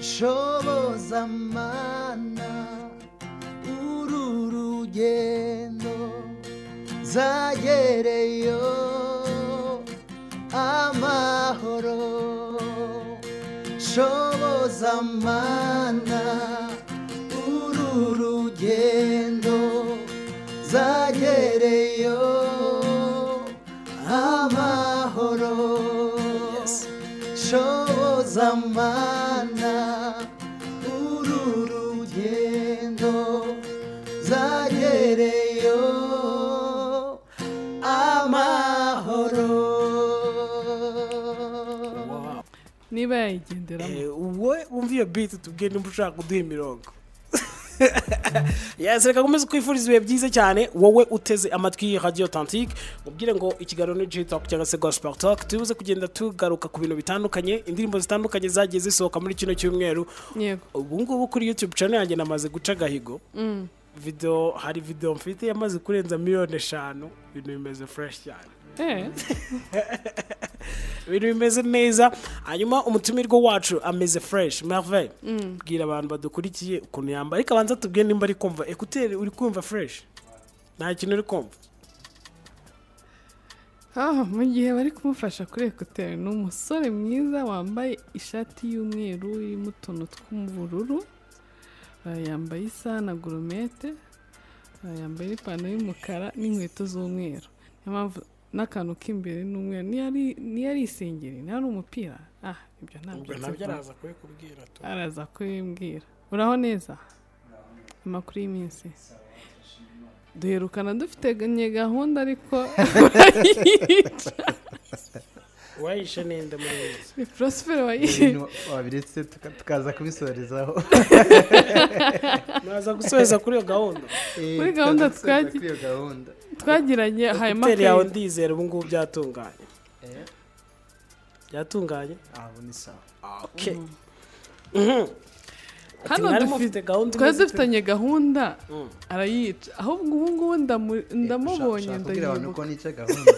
shoboza mana uru rugendo zagereyo amahoro shoboza mana uru rugendo zagereyo amahoro shoboza mana uru rugendo zagereyo amahoro niba yayigenderamo Eh, wowe wumva iyo biti tubwiye nimba ushaka kuduha imirongo Yes, reka nkomeze kwifuriza ibihe byiza cyane wowe uteze amatwi radio authentique mubwire ngo ikiganiro ni gitoke cyangwa se gospel talk tubuze kugenda tugaruka ku bintu bitandukanye indirimbo zitandukanye zagiye zisohoka muri kino cyumweru yego ubu ngubu kuri youtube channel yanjye namaze guca agahigo video hari video mfite yamaze kurenza miliyoni eshanu ibintu bimeze fresh cyane eh ibintu bimeze neza hanyuma umutumirwa wacu ameze fresh merveille bwira abantu badukurikiye ukuntu yamba ariko abanza tubwire nimba ari kumva ekuteri uri kumva fresh nta kintu uri kumva Ah, mu gihe bari kumufasha kuri ekuteri ni umusore mwiza wambaye ishati y'umweru irimo utuntu tw'ubururu Ah, yambaye isaha na goromete Ah, yambaye n'ipantaro y'umukara n'inkweto z'umweru niyo mpamvu n'akantu k'imbere ni umweru niyo ari niyo ari isengeri niyo ari umupira ah ibyo ntabyo nzi vuba. kubikubwira tu araza kubimbwira uraho neza amakuru y'iminsi duherukana dufite nye gahunda ariko urayica wayishe ninde muri wese ni porosiferi wayica ibintu wabiretse tuka- tukaza kubisorezaho mwaza gusoheza kuri iyo gahunda Eh, Muri gahunda tukaza gusoza twagi- kuri iyo gahunda twagiranye hanyuma ekuteri yawe akayica. ndizera ubu ngubu byatunganye Eh, byatunganye aho ni sawa okay Mhm. Ati, Hano mwari dufite- mufite gahunda twari imeze dufitanye gahunda Mm. arayica ahubwo ubu ngubu ndamu- ndamubonye ndabwira abantu ndayibuka ko nica gahunda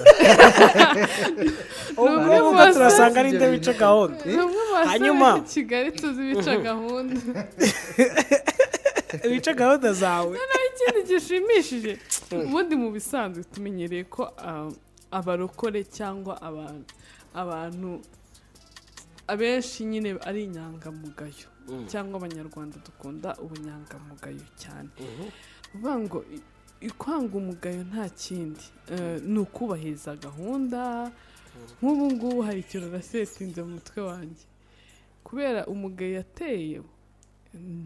ubu bamwe ngubu basa- turasanga ari nde wica gahunda ni umwe mu basore Hanyuma. i kigali tuzi bica gahunda wica gahunda zawe hari ikindi gishimishije ubundi mu bisanzwe tumenyereye ko ah, abarokore cyangwa abantu abantu abenshi nyine ari inyangamugayo cyangwa abanyarwanda dukunda ubunyangamugayo cyane uvuga ngo i- i- kwanga umugayo nta kindi Eh, ni ukubahiriza gahunda nk'ubu ngubu hari ikintu nasetinze mu mutwe wanjye kubera umugayo yateye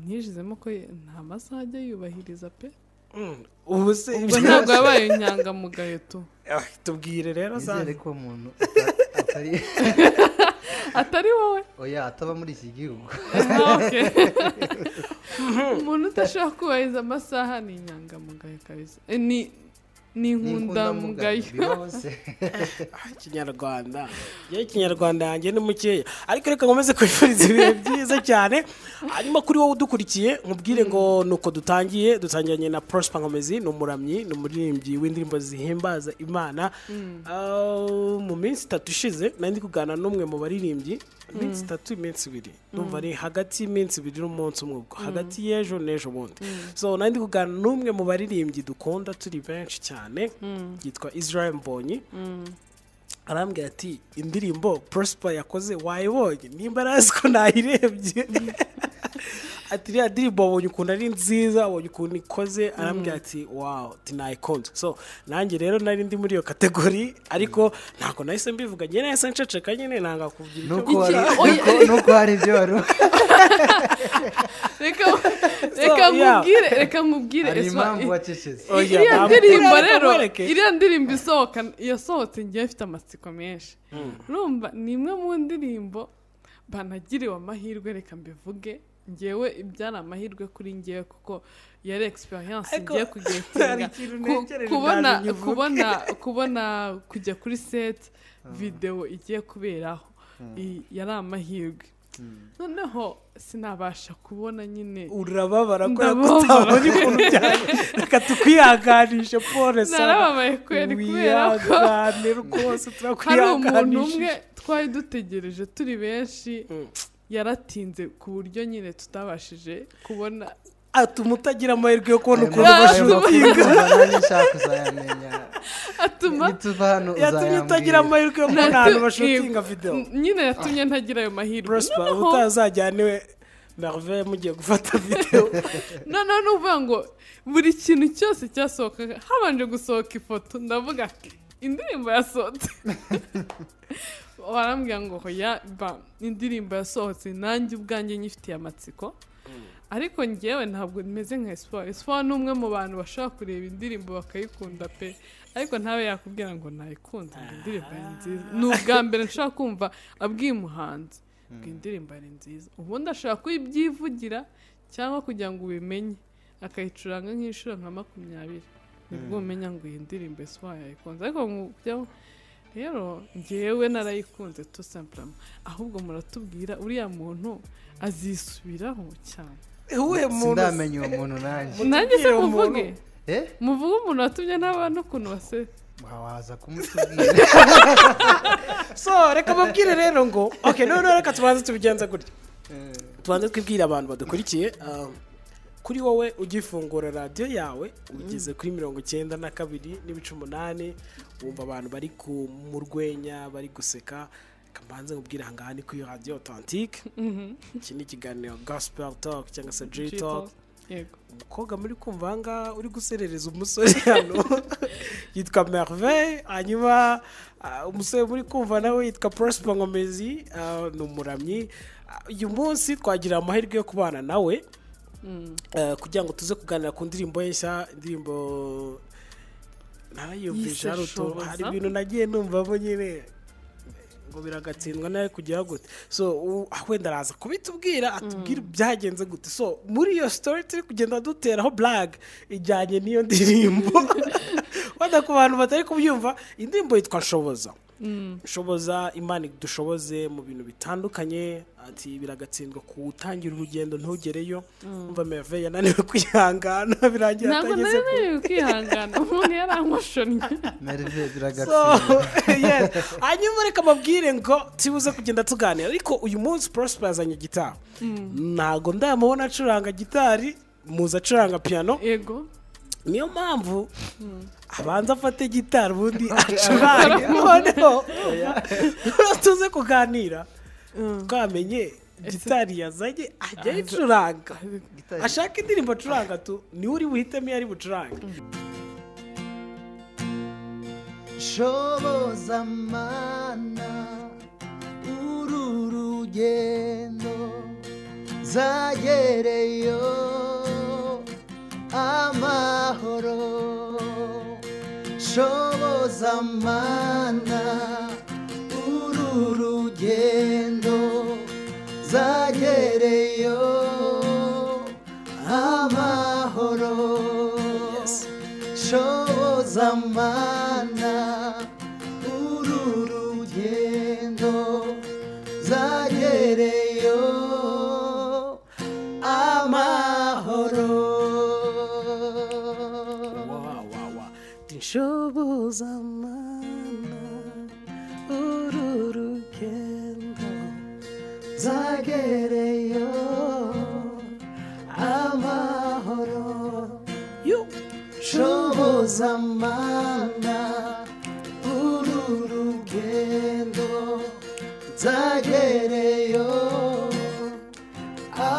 ntijizemo ko ye- nta masaha ajya yubahiriza pe Mm. ubu se ubwo ntabwo yabaye inyangamugayo tu Ah, tubwire rero nizere sani ko umuntu ata- atari atari wowe oya ataba muri iki gihugu Ah, okay. umuntu udashobora kubahiriza amasaha ni inyangamugayo kabisa Eh, ni ni inkundamugayo bibaho se kinyarwanda yewe kinyarwanda yanjye ni mukeya ariko reka nkomeze kwifuriza ibihe byiza cyane hanyuma kuri wowe udukurikiye nkubwire ngo nuko dutangiye dutangiranye na prosper nkomezi ni umuramyi ni umuririmbyi w'indirimbo zihimbaza imana Ah, mu minsi itatu ishize nari ndi kuganira n'umwe mu baririmbyi iminsi itatu iminsi ibiri numva ari hagati y'imins iminsi ibiri n'umunsi umwe ubwo hagati y'ejo n'ejo bundi so nari ndi kuganira n'umwe mu baririmbyi dukunda turi benshi cyane yitwa israel mbonyi arambwira ati indirimbo prosper yakoze wayibonye nimba arazi ko nayirebye ati iriya ndirimbo wabonye ukuntu ari nziza wabonye ukuntu ikoze arambwira ati wawu tinayikunze so nanjye rero nari ndi muri iyo kategori ariko ntabwo nahise mbivuga njye nahise nceceka nyine nanga kugira icyo nuko wari- Iki- oya. nuko- nuko hari ibyo wari reka reka So, yeah. nkubwire reka nkubwire hari Esma, impamvu i- wacecetse Oh, yeah, iriya ntabwo- ndirimbo Uriya rero kamwereke. iriya ndirimbo isohoka yasohotse ngewe ifite amatsiko menshi urumva ni imwe mu ndirimbo banagiriwe amahirwe reka mbivuge ngewe ibyari amahirwe kuri ngewe kuko yari experience Ariko ngiye hari kugetinga ikintu Ku- ntegereje kubona ndaje nkivuge. kubona kubona kujya kuri set video igiye kuberaho I- yari amahirwe noneho sinabasha kubona nyine urababara kubera ko Ndababara. utabona ukuntu byari reka tukwihanganishe pole sana narababaye kweri kubera ko wihangane rwose hari umuntu turakwihanganisha umwe twari dutegereje turi benshi yaratinze ku buryo nyine tutabashije kubona atuma utagira amahirwe yo kubona ukuntu ubasha makuru- guhinga nshaka uzayamenya atuma nituva hano yatumye utagira uzayambwira amahirwe yo kubona ahantu bashobora Yego. guhinga videwo N- nyine yatumye ntagira ayo mahirwe prosper Noneho- utazajyana iwe narve mugiye gufata videwo noneho ni ukuvuga ngo buri kintu cyose cyasohokaga habanje gusohoka ifoto ndavuga ati indirimbo yasohotse barambwira ngo hoya ba indirimbo yasohotse nanjye ubwanjye nyifitiye amatsiko ariko ngewe ntabwo meze nka esipo esipo ni umwe mu bantu bashobora kureba indirimbo bakayikunda pe ariko ntabe yakubwira ngo nayikunze ngo indirimbo ni nziza ni ubwa mbere nshobora kumva abwiye umuhanzi ngo indirimbo ni nziza ubundi ashobora kuyibyivugira cyangwa kugira ngo ubimenye akayicuranga nk'inshuro nka makumyabiri nibwo umenya ngo iyi ndirimbo esipo yayikunze ariko mu byo- rero ngewe narayikunze tu sampurama ahubwo muratubwira uriya muntu azisubiraho cyane uwuhe muntu sindamenya uwo muntu nanjye nanjye se umuntu. muvuge eh muvuge umuntu watumye n'abantu ukuntu base waza kumutubwira so reka babwire rero ngo ok noneho reka tubanze tubigenza gutya tubanze twibwire abantu badukurikiye um, kuri wowe ugifungura radiyo yawe ugeze kuri mirongo icyenda na kabiri n'ibice umunani wumva abantu bari ku mu rwenya bari guseka kambanze nkubwire ahangaha ni kuri radiyo otantike iki ni ikiganiro gospel talk cyangwa se jiri talk yego umukobwa muri kumva ahangaha uri guserereza umusore hano yitwa merveille hanyuma ah, umusore muri kumva nawe yitwa prosper nkomezi ah, ni umuramyi Ah, uyu munsi twagira amahirwe yo kubana nawe Mm. eh, kugira ngo tuze kuganira ku ndirimbo ye nshya indirimbo Yise ntayiyumvisha hari utu- Shoboza. hari ibintu nagiye numvamo nyine ngo biragatsindwa nawe kujyaho gute so u- wenda araza kubitubwira atubwira byagenze gute so muri iyo story turi kugenda duteraho blague ijyanye n'iyo ndirimbo wenda ku bantu batari kubyumva indirimbo yitwa shoboza shoboza imana idushoboze mu bintu bitandukanye ati biragatsindwa kuwutangira urugendo ntugereyo umva merve yananiwe kwihangana birangira ntabwo atageze nari ku- nari kwihangana umuntu yari ankoshonnye merive biragatsindwa So, yes. hanyuma reka mabwire ngo tubuze kugenda tuganira ariko uyu munsi prosper yazanye gitari ntago ndamubona acuranga gitari muzi acuranga piano yego niyo mpamvu abanza afate gitari ubundi acurange noneho noneho tuze kuganira twamenye gitari yazanye ajya ayicuranga Gitari. ashaka indirimbo acuranga tu niwe uri buhitemo iyo ari bucurange shoboza mana uru rugendo zagereyo amahoro shoboza mana uru rugendo zagereyo amahoro Yes. shoboza mana uru rugendo zagereyo amahoro wawawa inshoboza mana uru rugendo zagereyo amahoro yo shoboza mana uru rugendo zagereyo amahoro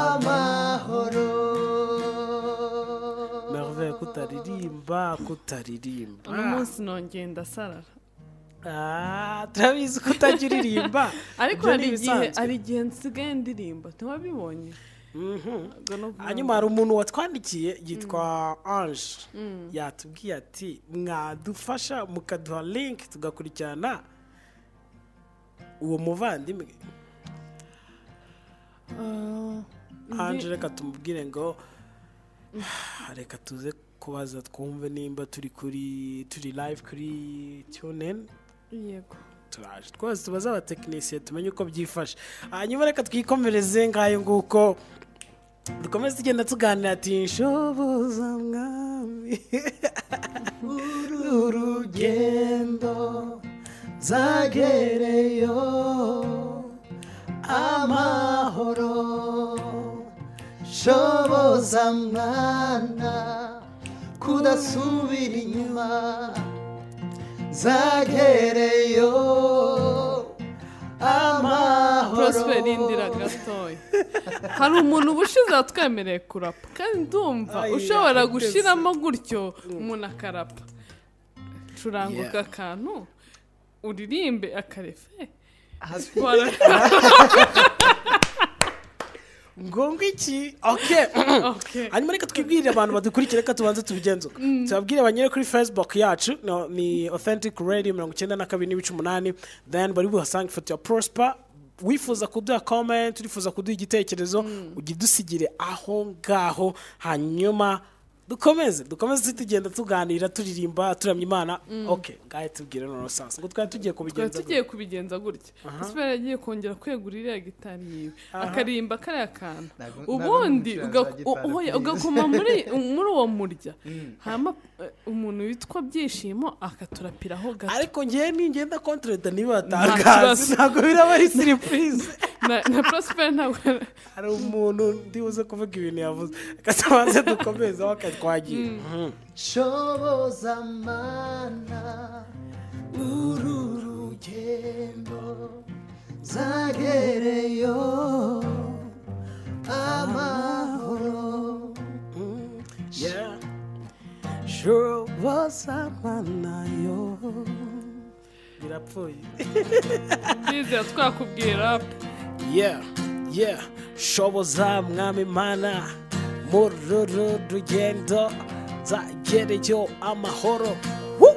merve kutaririmba kutaririmba uno munsi nongeye ndasarara Ah, turabizi ko utajya uririmba ariko Ibyo ni hari igihe ibisanzwe. hari igihe nsigaye ndirimba tuba bibonye Ubwo no kuvuga hanyuma hari umuntu watwandikiye yitwa ange yatubwiye ati mwadufasha mukaduha link tugakurikirana uwo muvandimwe ngo, ah, ange ndi- reka tumubwire ngo reka tuze kubaza twumve nimba turi kuri turi live kuri tuneni yego turaje twese tubaze abatekinisiye tumenye uko byifashe hanyuma reka twikomereze ngayo nguko dukomeze tugenda tuganira ati shoboza mwami uru rugendo zagereyo amahoro shoboza mwana kudasubira inyuma zagereyo amahoro porosiperi indira gatoya hari umuntu uba ushize watwemereye kurapa kandi ndumva Ayi, ushobora yateze. gushyiramo gutyo umuntu akarapa curanga aka kantu uririmbe akarefe Wara- ngo iki oke Okay. hanyuma reka twibwirire abantu badukurikira reka tubanze tubigenze uko tubabwire abanyere kuri facebook yacu no, ni authentic radio mirongo icyenda na kabiri n'ibice umunani then bari buhasange ifoto ya prosper wifuza kuduha comment urifuza kuduha igitekerezo ujya udusigire aho ngaho hanyuma dukomeze dukomeze tugenda tuganira turirimba turamya imana ok ngahe tubwire noneho sasa ngo twari tugiye twari kubigenza tugiye kubigenza gutya sipera yagiye kongera kwegura iriya gitari yiwe akarimba kariya kantu Ntago- ubundi ntago uga- numucuranga gitari, u- uhoya- please. ugakoma muri muri uwo murya hama eh, umuntu witwa byishimo akaturapiraho gato ariko ngewe ningenda kontreda niba kibazo. batangaza ntabwo biraba ari siripurize na na prosper ntabwo hari umuntu ndibuze kuvuga ibintu yavuze akasabanze dukomeze aho katwagiye shoboza mana uru rugendo zagereyo amahoro Yeah. shoboza mana yo birapfuye byizera twakubwiye rap yeah yeah shoboza mwami mana muri uru rugendo zagereyo amahoro Woo!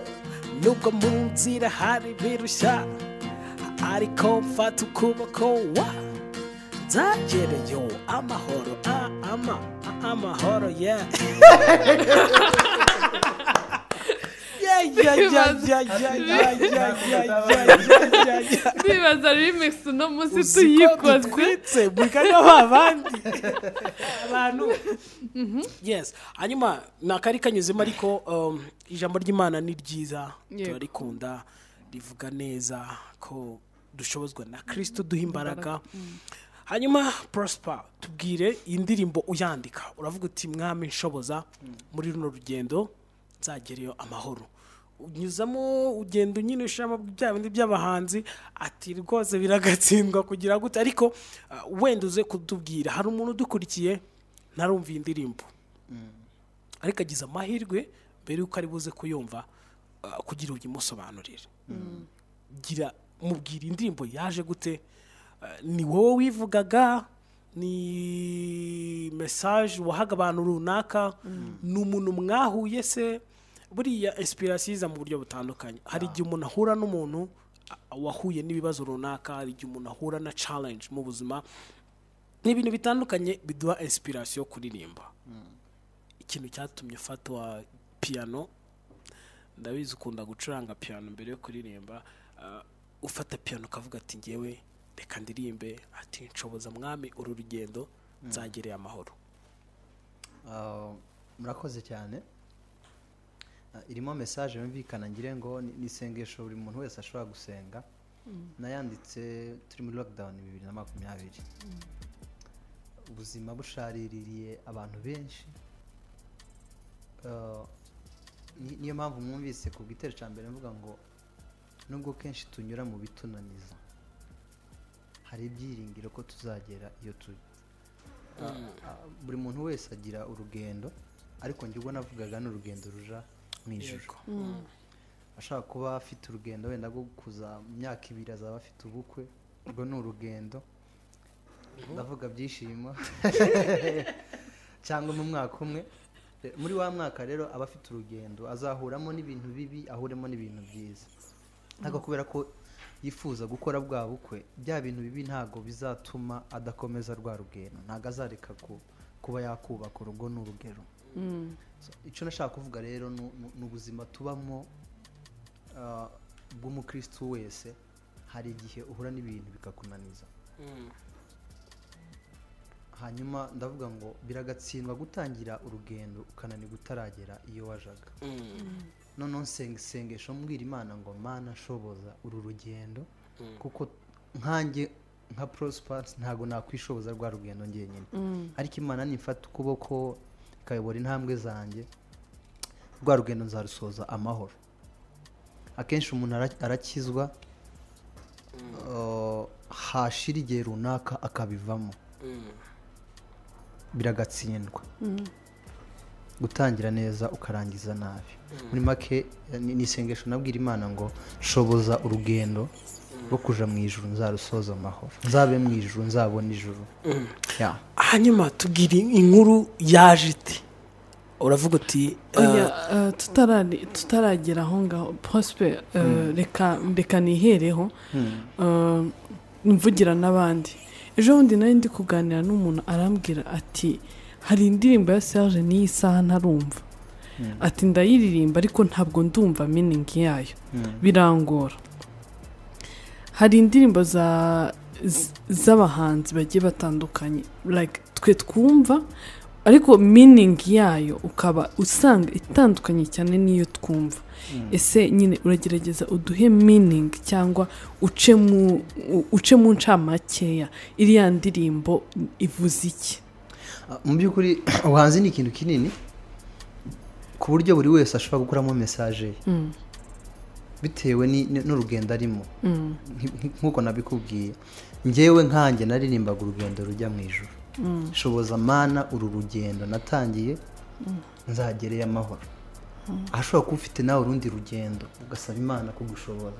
nubwo mu nzira hari birushya ariko mfata ukuboko wa zagereyo amahoro a ama a- amahoro yeah Yeah, yeah, yeah, yeah, yeah, yeah, yeah, yeah, yeah, yeah, yeah. ndibaza remix uno munsi Uzi ko tuyikoze dutwitse mukanya ba bandi abantu yes hanyuma ni akari kanyuzemo ariko um, ijambo ry'imana ni ryiza Yego. turarikunda rivuga neza ko dushobozwa na kristo duha imbaraga hanyuma prosper tubwire iyi ndirimbo uyandika uravuga uti mwami nshoboza muri runo rugendo nzagereyo amahoro unyuzamo ugenda unyine ushiramo bya bindi by'abahanzi ati rwose biragatsindwa kugira gute ariko ah, wenda uze kutubwira hari umuntu udukurikiye ntarumva iyi ndirimbo ariko agize amahirwe mbere y'uko ari buze kuyumva ah, kugira ngo uyimusobanurire gira mubwira indirimbo yaje gute Ah, ni wowe wivugaga ni mesaje wahaga abantu runaka ni umuntu mwahuye se buriya inspiration iza mu buryo butandukanye hari igihe umuntu ahura n'umuntu ah, wahuye n'ibibazo runaka hari igihe umuntu ahura na challenge mu buzima ni ibintu bitandukanye biduha inspiration yo kuririmba ikintu cyatumye ufatwa piyano ndabizi ukunda gucuranga piyano mbere yo kuririmba Ah, ufata piyano ukavuga ati ngewe reka ndirimbe ati nshoboza mwami uru rugendo nzagereye amahoro Ah, murakoze cyane Ah, irimo mesaje yumvikana ngire ngo ni ni isengesho buri muntu wese ashobora gusenga nayanditse turi muri lockdown bibiri na makumyabiri ubuzima bushariririye abantu benshi Ah, ni- niyo mpamvu mwumvise ku gitero cya mbere mvuga ngo nubwo kenshi tunyura mu bitunaniza hari ibyiringiro ko tuzagera iyo tujya Ah, buri muntu wese agira urugendo ariko njye ubwo navugaga ni urugendo ruja mu ijoro ashaka kuba afite urugendo wenda rwo kuza mu myaka ibiri azaba afite ubukwe urwo ni urugendo ndavuga byishimo cyangwa mu mwaka umwe Eh, muri wa mwaka rero aba afite urugendo azahuramo n'ibintu bibi ahuremo n'ibintu byiza ariko kubera ko yifuza gukora bwa bukwe bya bintu bibi ntabwo bizatuma adakomeza rwa rugendo ntabwo azareka ku- kuba yakubaka urugo ni urugero So, icyo nashaka kuvuga rero ni ni- ni ubuzima tubamo ah, bw'umukristu wese hari igihe uhura n'ibintu bikakunaniza hanyuma ndavuga ngo biragatsindwa gutangira urugendo ukananirwa utaragera iyo wajaga noneho nsenga isengesho mbwira imana ngo mana shoboza uru rugendo kuko nkanjye nka prospas ntabwo nakwishoboza rwa rugendo njyenyine ariko imana nifata ukuboko ikayobora intambwe zanjye rwa rugendo nzarusoza amahoro akenshi umuntu ara- arakizwa uh, hashira igihe runaka akabivamo biragatsindwa gutangira neza ukarangiza nabi muri make ni ni isengesho nabwira imana ngo shoboza urugendo rwo kuja mu ijuru nzarusoza amahoro nzabe mu ijuru nzabona ijuru Yeah. hanyuma tubwira inkuru yaje ite uravuga uti oya eh, tutarari- tutaragera aho ngaho pospe reka reka nihereho eh, mvugira n'abandi ejo bundi nari ndi kuganira n'umuntu arambwira ati hari indirimbo ya serge n'iyi saha ntarumva ati ndayiririmba ariko ntabwo ndumva miningi yayo birangora hari indirimbo za z- z'abahanzi bagiye batandukanye like twe twumva ariko miningi yayo ukaba usanga itandukanye cyane n'iyo twumva ese nyine uragerageza uduhe miningi cyangwa uce mu u- uce mu ncamakeya iriya ndirimbo ivuze iki Ah, mu by'ukuri ubuhanzi ni ikintu kinini ku buryo buri wese ashobora gukuramo mesaje ye bitewe ni- ni- n'urugendo arimo Nk- nk- nk'uko nabikubwiye njyewe nkanjye naririmbaga urugendo rujya mu ijuru shoboza mana uru rugendo natangiye nzagereye amahoro ahashobora kuba ufite nawe urundi rugendo ugasaba imana kugushobora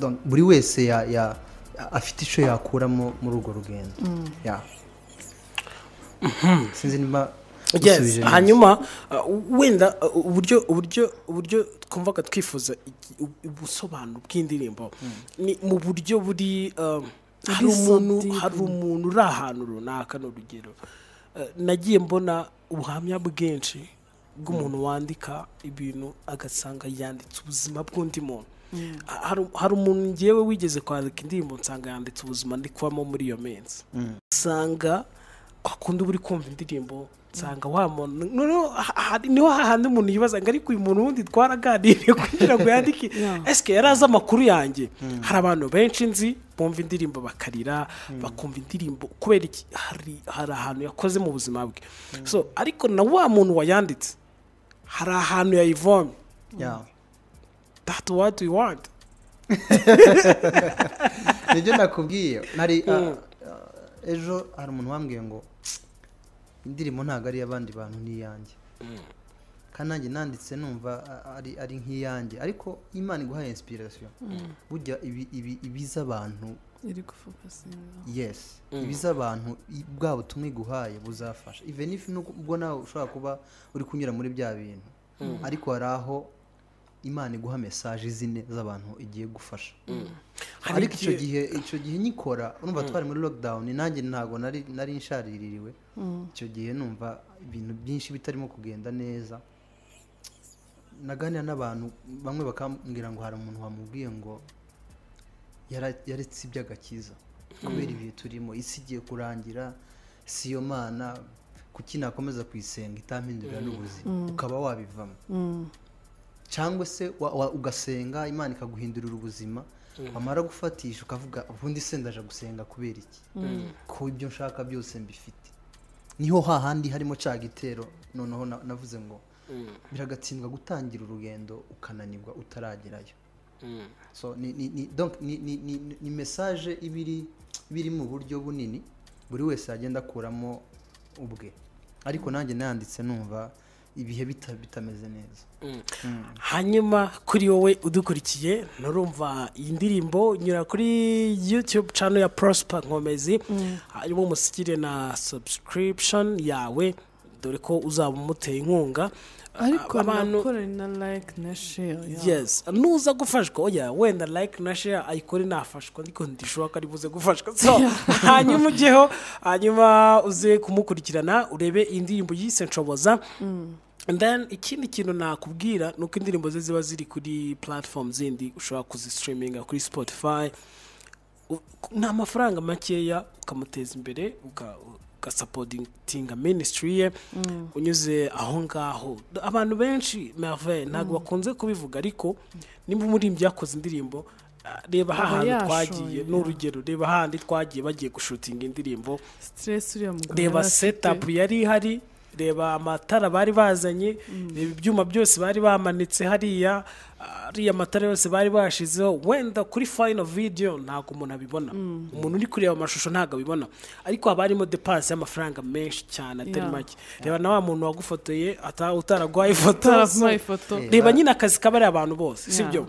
Donc, buri wese ya- ya- afite icyo yakuramo muri urwo rugendo Yeah. sinzi niba Yes, usubije neza. hanyuma uh, wenda uh, uburyo uburyo uburyo twumvaga twifuza iki- u- ubusobanuro bw'indirimbo ni mu buryo buri um, hari Buri so umuntu deep. hari umuntu uri ahantu runaka ni urugero Uh, nagiye mbona ubuhamya bwinshi bw'umuntu wandika ibintu agasanga yanditse ubuzima bw'undi muntu Ha- hari- hari umuntu ngewe wigeze kwandika indirimbo nsanga yanditse ubuzima ndi kubamo muri iyo minsi usanga akunda uba uri kumva indirimbo nsanga wa muntu noneho ha- ha- niho hahandi umuntu yibaza ngo ariko uyu muntu wundi twaraganiriye kugira ngo yandike Yeah. esike yari azi amakuru yanjye hari abantu benshi nzi bumva indirimbo bakarira bakumva indirimbo kubera iki hari hari ahantu yakoze mu buzima bwe so ariko na wa muntu wayanditse hari ahantu yayivomye Yeah. that's what we want nibyo nakubwiye nari ah, ah, ejo hari umuntu wambwiye ngo indirimbo ntabwo ari iy'abandi bantu ni iyanjye kandi nanjye nanditse numva ah, ari ari nk'iyanjye ariko imana iguha inspiration burya ibi ibi ibiza abantu iri gufokasinga yes ibiza abantu i- bwa butumwa iguhaye buzafasha even if nuko- ubwo nawe ushobora kuba uri kunyura muri bya bintu ariko hari aho imana iguha mesaje zine z'abantu igiye gufasha Hari ariko icyo igihe- gihe icyo gihe nyikora numva twari muri lockdown nanjye ntabwo nari nari nshaririwe icyo gihe numva ibintu byinshi bitarimo kugenda neza naganira n'abantu bamwe bakambwira ngo hari umuntu wamubwiye ngo yara- yaretse iby'agakiza kubera ibihe turimo isi igiye kurangira si yo mana kuki nakomeza kuyisenga itampindurira n'ubuzima ukaba wabivamo cyangwa se wa- wa- ugasenga imana ikaguhindurira ubuzima wamara gufatisha ukavuga ubundi se ndaje gusenga kubera iki ko ibyo nshaka byose mbifite niho hahandi harimo cya gitero noneho na- navuze ngo biragatsindwa gutangira urugendo ukananirwa utaragerayo so ni ni ni donc ni ni ni, ni- ni message ibiri biri mu buryo bunini buri wese agenda akuramo ubwe ariko nanjye nanditse numva ibihe bita- bitameze neza hanyuma kuri wowe udukurikiye nturumva iyi ndirimbo nyura kuri youtube channel ya prosper nkomezi harimo umusigire na subscription yawe dore ko uzaba umuteye inkunga ariko Abantu- nakora na like na share yeah. yes nuza gufashwa oya wenda like na share ayikore nafashwa ariko ndishoboka ari buze gufashwa so hanyuma ujyeho hanyuma uze kumukurikirana urebe indirimbo yise nshoboza And then ikindi kintu nakubwira ni uko indirimbo ze ziba ziri kuri platform zindi ushobora kuzistreaminga kuri spotify U- ni amafaranga makeya ukamuteza imbere uka- ugasapotinga minisitiri ye unyuze aho ngaho abantu benshi merveille ntabwo bakunze kubivuga ariko nimba umurimbyi yakoze indirimbo reba hahandi yashoye, twagiye ya. ni urugero reba hahandi twagiye bagiye gushutinga indirimbo stress uriya mugabo reba yari afite. setapu yari ihari reba amatara bari bazanye reba ibyuma byose bari bamanitse hariya ah, ariya matara yose bari bashizeho wenda kuri fayino vidiyo ntabwo umuntu abibona umuntu uri kureba amashusho ntabwo abibona ariko haba harimo depanse y'amafaranga menshi cyane atari Yeah. make reba na wa muntu wagufotoye ata- utaraguhaye ifoto Utaraguhaye ifoto. Eh. reba nyine akazi kaba ari abantu bose Yeah. sibyo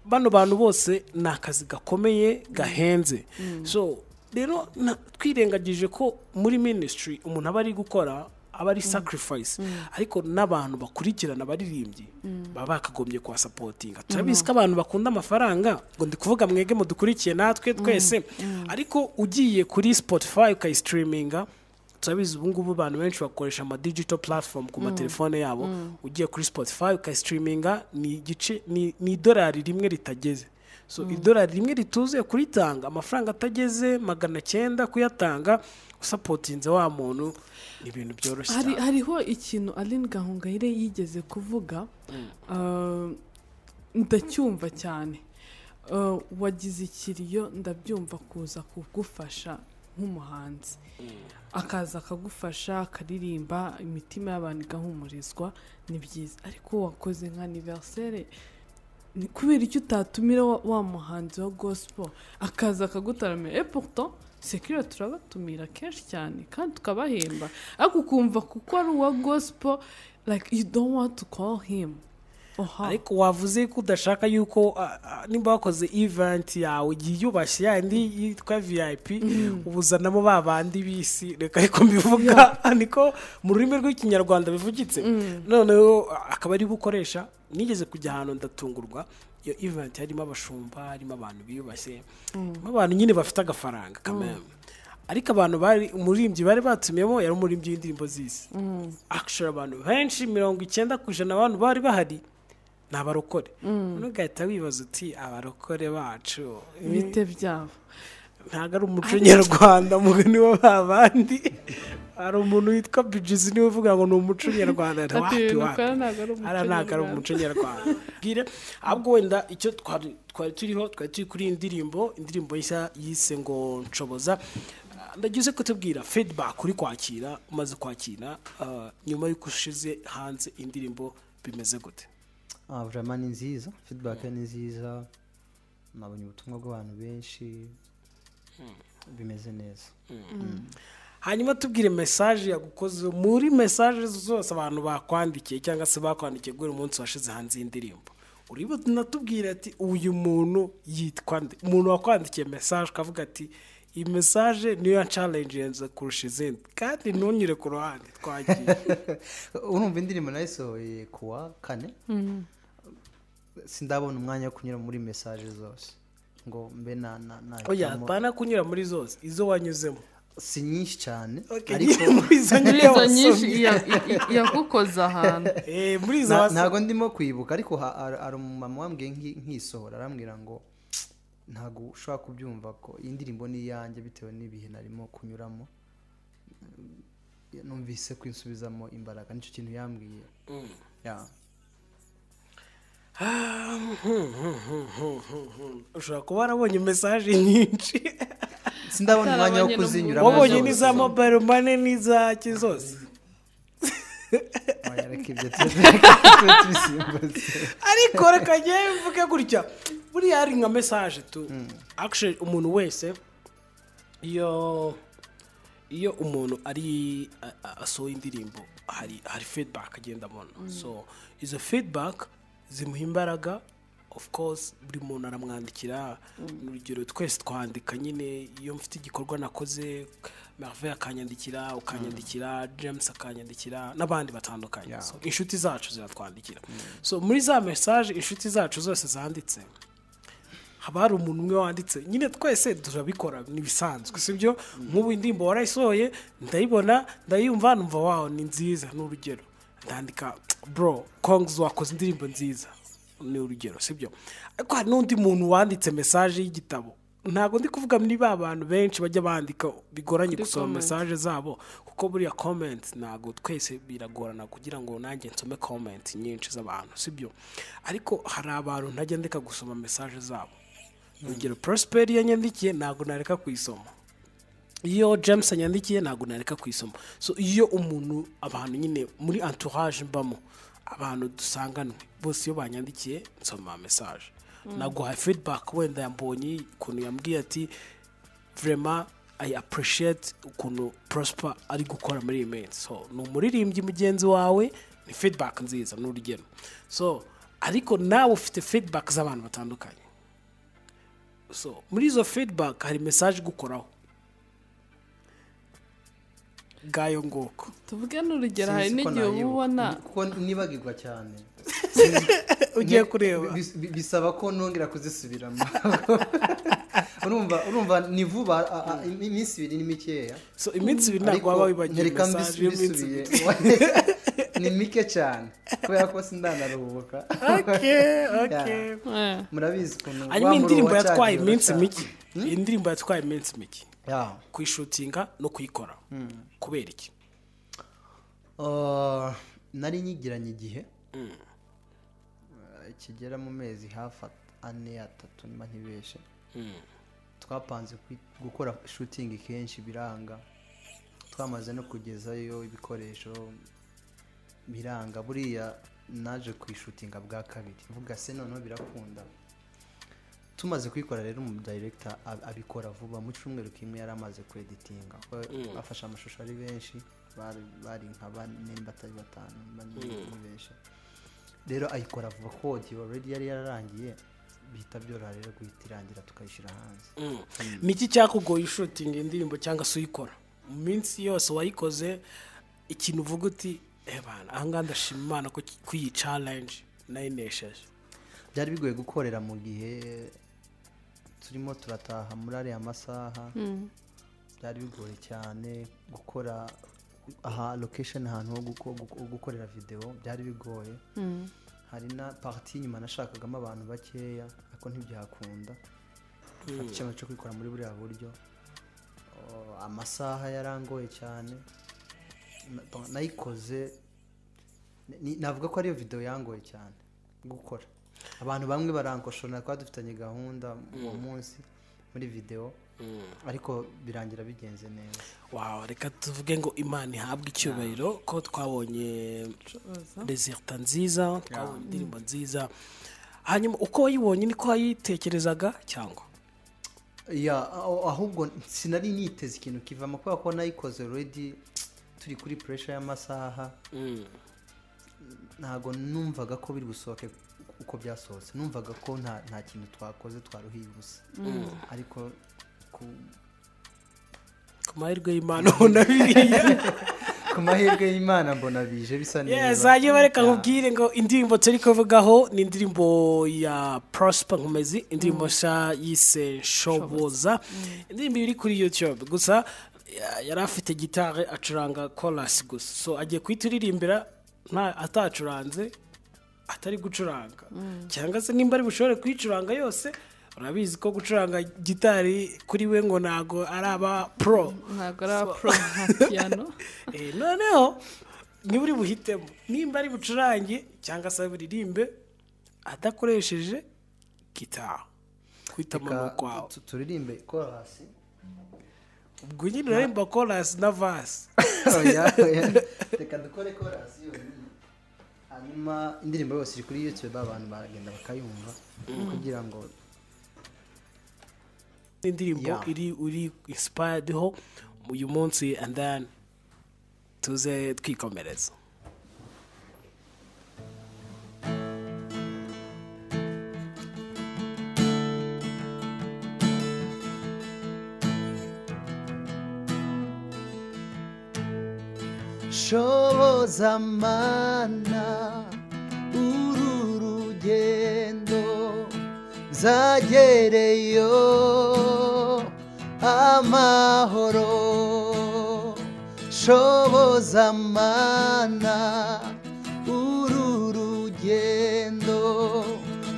bano bantu bose ni akazi gakomeye gahenze so rero na- twirengagije ko muri minisitiri umuntu aba ari gukora aba ari sacrifice ariko n'abantu bakurikirana abaririmbyi baba bakagombye kuhasapotinga turabizi ko abantu bakunda amafaranga ngo ndi kuvuga mwege mudukurikiye natwe twese ariko ugiye kuri spotify ukayisitiriminga turabizi ubu ngubu abantu benshi bakoresha ama digital platform ku matelefone yabo ugiye kuri spotify ukayisitiriminga ni igice ni ni idolari rimwe ritageze so idolari rimwe rituzuye kuritanga amafaranga atageze magana cyenda kuyatanga usapotinze wa muntu ni ibintu byoroshye hari cyane hariho ikintu aline gahongayire yigeze kuvuga ah, ndacyumva cyane Ah, wagize ikiriyo ndabyumva kuza kugufasha nk'umuhanzi akaza akagufasha akaririmba imitima y'abantu igahumurizwa ni byiza ariko wakoze nka aniveriseri ni kubera icyo utatumira wa, wa muhanzi wa gospel akaza akagutaramira e pourtant sekirire turabatumira kenshi cyane kandi tukabahemba ariko ukumva kuko ari uwa gospel like you don't want to call him oha ariko wavuze ko udashaka yuko ah, ah, nimba wakoze event yawe yiyubashye yandi yitwa vip ubuzanamo ba bandi b'isi reka ariko mbivuga niko mu rurimi rw'ikinyarwanda bivugitse noneho ah, akaba ari bukoresha nigeze kujya ahantu ndatungurwa iyo event harimo abashumba harimo abantu biyubashye harimo abantu nyine bafite agafaranga kameme ariko abantu bari umuririmbyi bari batumiyemo yari umuririmbyi w'indirimbo z'isi akishura abantu benshi mirongo icyenda ku ijana abantu bari bahari ni abarokore noneho ugahita wibaza uti abarokore bacu bite byabo ntabwo ari umuco nyarwanda mugani wa ba bandi hari umuntu witwa bijizi niwe uvuga ngo ni umuco nyarwanda Ati wapi ibintu wapi ukora ntabwo ari umuco hariya ntabwo ari nyarwanda. umuco nyarwanda bwire ahubwo wenda icyo twari twari turiho twari turi kuri iyi ndirimbo indirimbo nshya yise ngo nshoboza Ah, ndagize kutubwira feedback uri kwakira umaze kwakira ah, nyuma y'uko ushize hanze indirimbo bimeze gute ah, vraiment ni nziza feedback ni nziza nabonye ubutumwa bw'abantu benshi bimeze neza hanyuma tubwire mesaje yagukoze muri mesaje zose abantu bakwandikiye cyangwa se bakwandikiye guhera umunsi washize hanze y'indirimbo uributa natubwira ati uyu muntu yitwa nde umuntu wakwandikiye mesaje ukavuga ati iyi mesaje niyo yancalenjenze kurusha izindi kandi ntunyure ku ruhande twagiye urumva indirimbo nayisohoye kuwa kane sindabona umwanya wo kunyura muri mesaje zose ngo mbe na na na oya hitamo. bana kunyura muri zose izo wanyuzemo si nyinshi cyane Okay, ariko muri izo Muri nyine izo nyinshi wasomye. iya- i- i- yagukoze ahantu Eh, muri izo Na- wasomye. ntabwo ndimo kwibuka ariko ha- hari hari umumama wambwiye nki- nkisohora arambwira ngo ntabwo ushobora kubyumva ko iyi ndirimbo ni iyanjye bitewe n'ibihe narimo kunyuramo numvise kwisubizamo imbaraga nicyo kintu yambwiye Ya. ushobora kuba warabonye mesaje nyinshi sindabona umwanya wo Atarabonye kuzinyuramo wabonye zose. n'iza mobile money n'izaki zose Oya, reka ibyo tureke tubisimbuze. ariko reka ngewe mvuge gutya buriya hari nka mesaje tu actually umuntu wese iyo iyo umuntu ari a- a- asohoye indirimbo hari hari feedback agenda abona so izo feedback zimuha imbaraga of course buri muntu aramwandikira urugero twese twandika nyine iyo mfite igikorwa nakoze Marve akanyandikira ukanyandikira James akanyandikira n'abandi batandukanye so inshuti zacu ziratwandikira so muri za message inshuti zacu zose zanditse haba hari umuntu umwe wanditse nyine twese turabikora ni ibisanzwe sibyo nk'ubu indirimbo warayisohoye ndayibona ndayumva numva wawo ni nziza ni urugero ndandika bro kongs wakoze indirimbo nziza ni urugero sibyo ariko hari n'undi muntu wanditse mesaje y'igitabo ntabwo ndi kuvuga muri ba bantu benshi bajya bandika bigoranye gusoma comment. mesaje zabo kuko buriya comment ntabwo twese biragorana kugira ngo nanjye nsome comment nyinshi z'abantu sibyo ariko hari abantu ntajya ndeka gusoma mesaje zabo urugero prosper iyo yanyandikiye ntabwo nareka kuyisoma iyo james yanyandikiye ntabwo nareka kuyisoma so iyo umuntu abantu nyine muri entourage mbamo abantu dusanganwe bose iyo banyandikiye nsoma mesaje naguha feedback wenda yambonye ukuntu yambwiye ati vrema i appreciate ukuntu prosper ari gukora muri iyi minsi so ni umuririmbyi mugenzi wawe ni feedback nziza ni urugero so ariko nawe ufite feedback z'abantu batandukanye so muri izo feedback hari message igukoraho bwayo ngoko tuvuge n'urugero hari n'igihe uba ubona kuko nibagirwa cyane ugiye kureba Bis- bis- bisaba ko nongera kuzisubiramo urumva urumva ni vuba a- a- iminsi ibiri ni mikeya so iminsi ibiri ntabwo waba wibagiwe nyereka mbis- message y'iminsi mbisubiye ibiri ni mike cyane kubera ko sindanaruhuka okay okay Yeah. eh, murabizi ukuntu hanyuma wa indirimbo muruho yatwaye wacagiye iminsi uracana. mike indirimbo yatwaye iminsi mike Yeah. kuyishutinga no kuyikora kubera iki Uh, nari nyigiranye igihe Uh, kigera mu mezi hafi at- ane atatu niba ntibeshe twapanze kwi- gukora shooting kenshi biranga twamaze no kugezayo ibikoresho biranga buriya naje kwishutinga bwa kabiri mvuga se noneho birakunda tumaze kuyikora rero umu director ab- abikora vuba mu cyumweru kimwe yari amaze kweditinga afashe amashusho ari benshi bari- bari nka bane niba atari batanu niba ni ni benshi rero ayikora vuba kodi already yari yararangiye bihita byoroha rero guhita irangira tukayishyira hanze ni iki cyakugoye ishutinga indirimbo cyangwa se uyikora mu minsi yose wayikoze ikintu uvuga uti ebana ahangaha ndashima imana ko ki- ko iyi challenge nayinesheje byari bigoye gukorera mu gihe turimo turataha muri ariya masaha byari bigoye cyane gukora aha location ahantu ho guko- guko- gukorera videwo byari bigoye hari na pariti inyuma nashakagamo abantu bakeya ariko ntibyakunda mfata icyemezo cyo kwikora muri buriya buryo Oh, amasaha yarangoye cyane Na- nayikoze ni- ni- navuga ko ariyo videwo yangoye cyane gukora abantu bamwe barankoshona twari dufitanye gahunda uwo munsi muri videwo ariko birangira bigenze neza wawe reka tuvuge ngo imana ihabwe icyubahiro ko twabonye curuza. rezerita nziza twabonye indirimbo nziza hanyuma uko wayibonye niko wayitekerezaga cyangwa ya aho- ahubwo sinari niteze ikintu kivamo kubera ko nayikoze already turi kuri pressure y'amasaha ntago numvaga ko biri busohoke uko byasohotse numvaga ko nta nta kintu twakoze twaruhiye ubusa ariko ku- ku mahirwe y'imana ubona biriya ku mahirwe y'imana mbona bije bisa neza zajya bareka Ya. nkubwire ngo indirimbo turi kuvugaho ni indirimbo ya prosper nkomezi indirimbo nshya yise shoboza indirimbo iri kuri youtube gusa ya- yari afite gitari acuranga korasi gusa so agiye kuhita uririmbira nta atacuranze atari gucuranga cyangwa se nimba ari bushobore kuyicuranga yose urabizi ko gucuranga gitari kuri we ngo ntago araba pro ntabwo ari abapro nka piyano Eh, noneho niba uri buhitemo nimba ari bucurange cyangwa se buririmbe adakoresheje gitari kwitamo ni Reka ukwawe tu- turirimbe korasi ubwo nyine uraremba korasi na vasi Oya, oya. reka dukore korasi yonyine hanyuma indirimbo yose iri kuri youtube abantu baragenda bakayumva kugira ngo n'indirimbo Yeah. iri uri inspired ho uyu munsi and then tuze twikomereza shoboza mana uru rugendo nzagereyo amahoro shoboza mana uru rugendo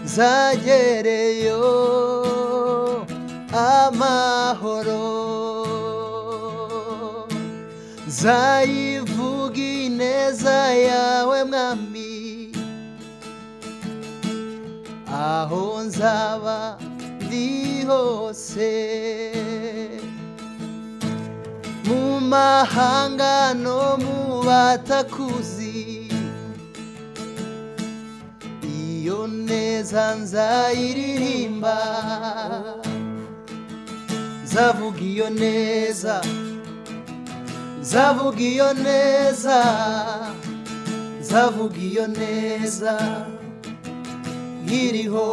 nzagereyo amahoro nzayivuga ineza yawe mwami aho nzaba ndi hose mu mahanga no mu batakuzi iyo neza nzayiririmba nzavuga iyo neza nzavuga iyo neza nzavuga iyo neza nkiriho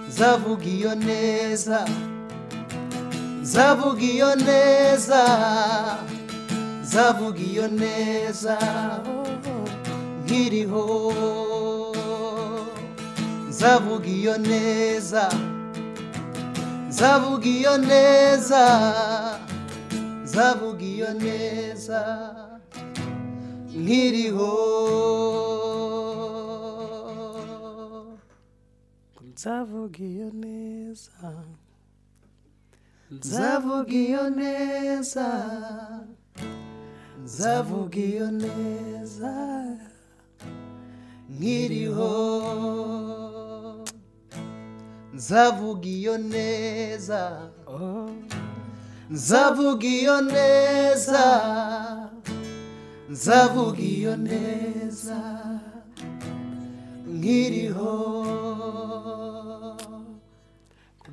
nzavuga iyo neza nzavuga iyo neza nzavuga iyo neza nkiriho nzavuga iyo neza nzavuga iyo neza nzavuga iyo neza nkiriho nzavuga iyo neza nzavuga iyo neza nzavuga iyo neza nkiriho nzavuga iyo neza nzavuga iyo neza nzavuga iyo neza nkiriho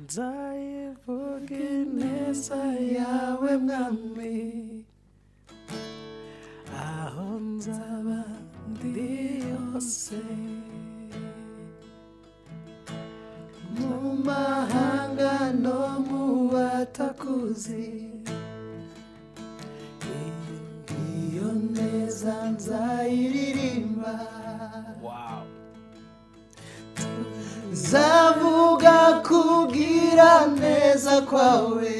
nzayivuga ineza yawe mwami aho nzaba ndi hose mu mahanga no mu batakuzi iyo neza nzayiririmba nzavuga kubwira neza kwawe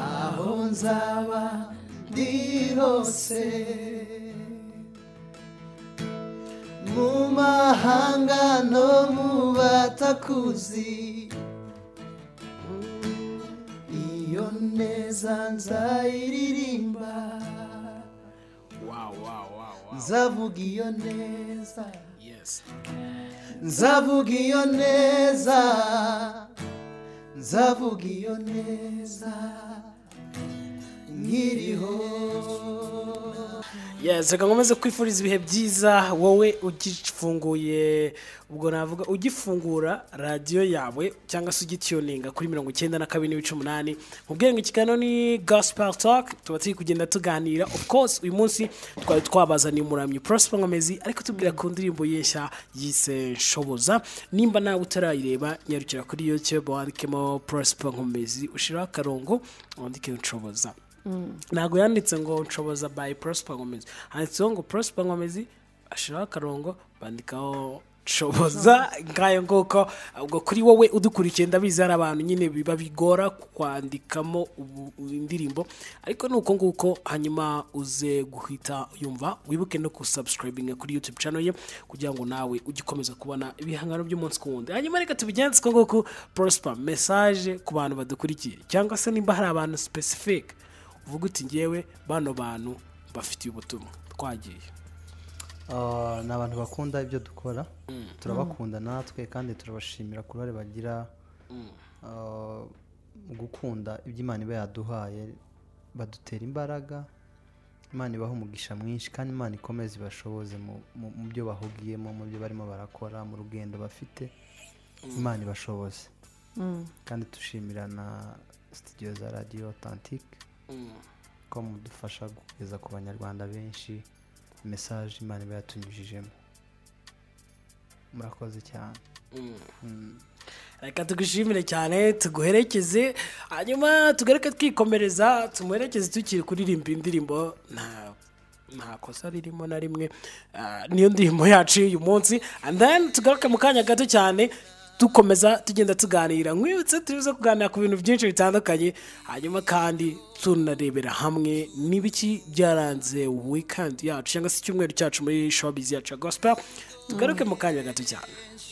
aho nzaba ndi hose mu mahanga no mu batakuzi iyo neza nzayiririmba nzavuga iyo neza nzavuga iyo neza nzavuga iyo neza nkiriho Yes, reka nkomeze kwifuriza ibihe byiza wowe ugifunguye ubwo navuga ugifungura radiyo yawe cyangwa se ugituninga kuri mirongo icyenda na kabiri n'ibice umunani mubwire ngo ikiganiro ni gospel talk tuba turi kugenda tuganira of course uyu munsi twari twabazaniye umuramyi prosper nkomezi ariko tubwira ku ndirimbo ye nshya yise shoboza nimba nawe utarayireba nyarukira kuri youtube wandikemo prosper nkomezi ushiraho akarongo wandike nshoboza ntabwo yanditse ngo nshoboza by prosper nkomezi handitseho ngo prosper nkomezi ashiraho akarongo bandikaho nshoboza ngayo nguko ubwo kuri wowe udukurikiye ndabizi hari abantu nyine biba bigora kwandikamo ubu- indirimbo ariko ni uko nguko hanyuma uze guhita yumva wibuke no kusubscribinga kuri youtube channel ye kugira ngo nawe ujye ukomeza kubona ibihangano by'umunsi ku wundi hanyuma reka tubigenze uko nguko prosper message ku bantu badukurikiye cyangwa se nimba hari abantu specific uvuga uti ngewe bano bantu bafitiye ubutumwa twagiye Ah, ni abantu bakunda ibyo dukora turabakunda natwe kandi turabashimira ku ruhare bagira ah, mu gukunda ibyo imana iba yaduhaye badutera imbaraga imana ibaha umugisha mwinshi kandi imana ikomeze ibashoboze mu- mu- mu byo bahugiyemo mu byo barimo barakora mu rugendo bafite imana ibashoboze kandi dushimira na sitidiyo za radiyo otantike ko mudufasha kugeza ku banyarwanda benshi mesaje imana iba yatunyujijemo murakoze cyane reka tugushimire cyane tuguherekeze hanyuma tugaruke twikomereza tumuherekeze tukiri kuririmba indirimbo nta nta kosa ririmo na rimwe Ah, niyo ndirimbo yacu y'uyu munsi and then tugaruke mu kanya gato cyane dukomeza tugenda tuganira nkwibutse turibuze kuganira ku bintu byinshi bitandukanye hanyuma kandi tunarebera hamwe n'ibiki byaranze weekend yacu cyangwa se icyumweru cyacu muri showbiz yacu ya gospel tugaruke mu kanya gato cyane